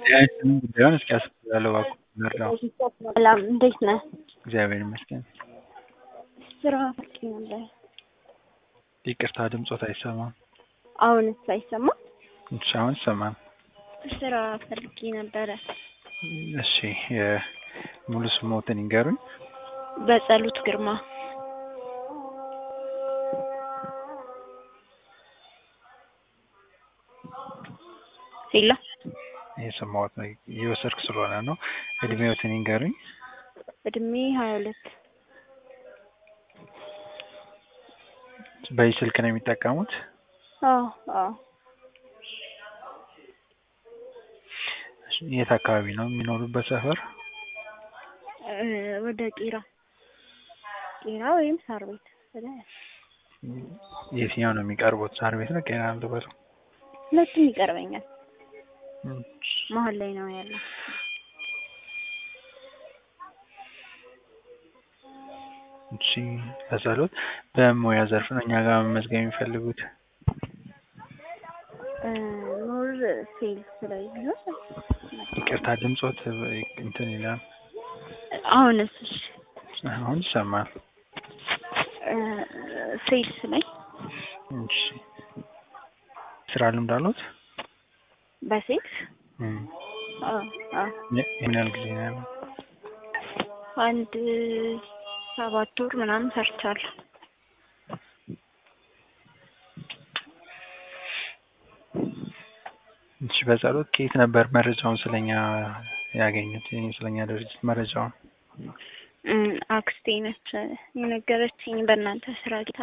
ጤናችንን ጉዳዩን እስኪያስብላለው እባክዎ ልርዳዎ? ሰላም እንዴት ነህ? እግዚአብሔር ይመስገን። ስራ ፈልጌ ነበር። ይቅርታ ድምጾት አይሰማም። አሁንስ አይሰማም? እሺ አሁን ይሰማል። ስራ ፈልጌ ነበረ። እሺ ሙሉ ስምዎትን ይንገሩኝ? በጸሎት ግርማ። ሄሎ እየሰማሁት ነው እየወሰድኩ ስለሆነ ነው። እድሜዎትን ይንገሩኝ? እድሜ ሀያ ሁለት በዚህ ስልክ ነው የሚጠቀሙት? አዎ አዎ የት አካባቢ ነው የሚኖሩበት ሰፈር? ወደ ቄራ ቄራ ወይም ሳር ቤት ወደ የትኛው ነው የሚቀርቡት ሳር ቤት ነው ቄራ ነው ልበለው? ሁለቱም ይቀርበኛል። መሀል ላይ ነው ያለው። እሺ በጸሎት በሙያ ዘርፍ ነው እኛ ጋር መመዝገብ የሚፈልጉት? ሞር ሴልስ ላይ ቢሆን ይቅርታ ድምጾት እንትን ይላል። አሁንስ? እሺ አሁን ይሰማል። ሴልስ ላይ እሺ ስራ ልምድ አለዎት? በሴልስ አዎ አዎ ምን ያህል ጊዜ ነው ያለው? አንድ ሰባት ወር ምናምን ሰርቻለሁ። እሺ በጸሎት ከየት ነበር መረጃውን ስለኛ ያገኙት? ስለኛ ድርጅት መረጃውን? አክስቴ ነች የነገረችኝ በእናንተ ስራ ጌታ።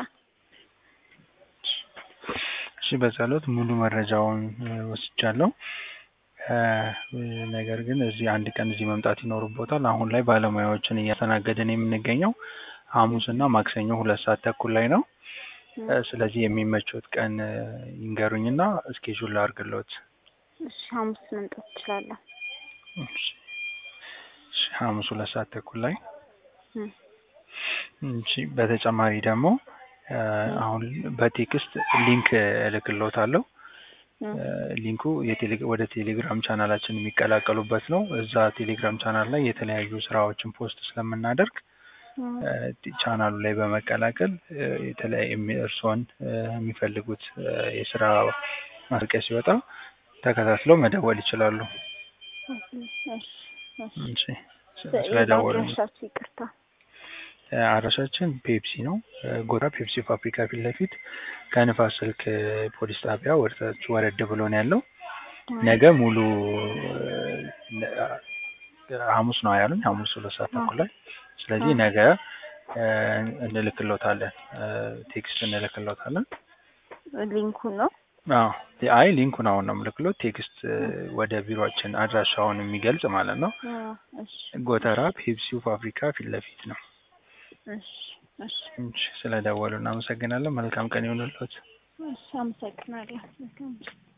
እሺ በጸሎት ሙሉ መረጃውን ወስጃለሁ። ነገር ግን እዚህ አንድ ቀን እዚህ መምጣት ይኖርቦታል። አሁን ላይ ባለሙያዎችን እያስተናገድን የምንገኘው ሐሙስ እና ማክሰኞ ሁለት ሰዓት ተኩል ላይ ነው። ስለዚህ የሚመቾት ቀን ይንገሩኝና እስኬጁል ላድርግልዎት። እሺ ሐሙስ መምጣት እችላለሁ። እሺ ሐሙስ ሁለት ሰዓት ተኩል ላይ እሺ በተጨማሪ ደግሞ አሁን በቴክስት ሊንክ እልክልዎታለሁ። ሊንኩ ወደ ቴሌግራም ቻናላችን የሚቀላቀሉበት ነው። እዛ ቴሌግራም ቻናል ላይ የተለያዩ ስራዎችን ፖስት ስለምናደርግ ቻናሉ ላይ በመቀላቀል የተለያየ እርስዎን የሚፈልጉት የስራ ማስታወቂያ ሲወጣ ተከታትለው መደወል ይችላሉ። እሺ ስለደወሉ አድራሻችሁ ይቅርታ። አድራሻችን ፔፕሲ ነው። ጎራ ፔፕሲ ፋብሪካ ፊት ለፊት ከንፋስ ስልክ ፖሊስ ጣቢያ ወደታች ወረድ ብሎ ነው ያለው። ነገ ሙሉ ሐሙስ ነው ያሉኝ። ሐሙስ ሁለት ሰዓት ተኩል ላይ ስለዚህ ነገ እንልክልዎታለን፣ ቴክስት እንልክልዎታለን። ሊንኩን ነው? አዎ አይ ሊንኩን አሁን ነው የምልክልዎት። ቴክስት ወደ ቢሮአችን አድራሻውን የሚገልጽ ማለት ነው። ጎተራ ፔፕሲው ፋብሪካ ፊት ለፊት ነው። እሺ እሺ ስለደወሉ እናመሰግናለን። መልካም ቀን ይሁንልዎት። እሺ አመሰግናለሁ።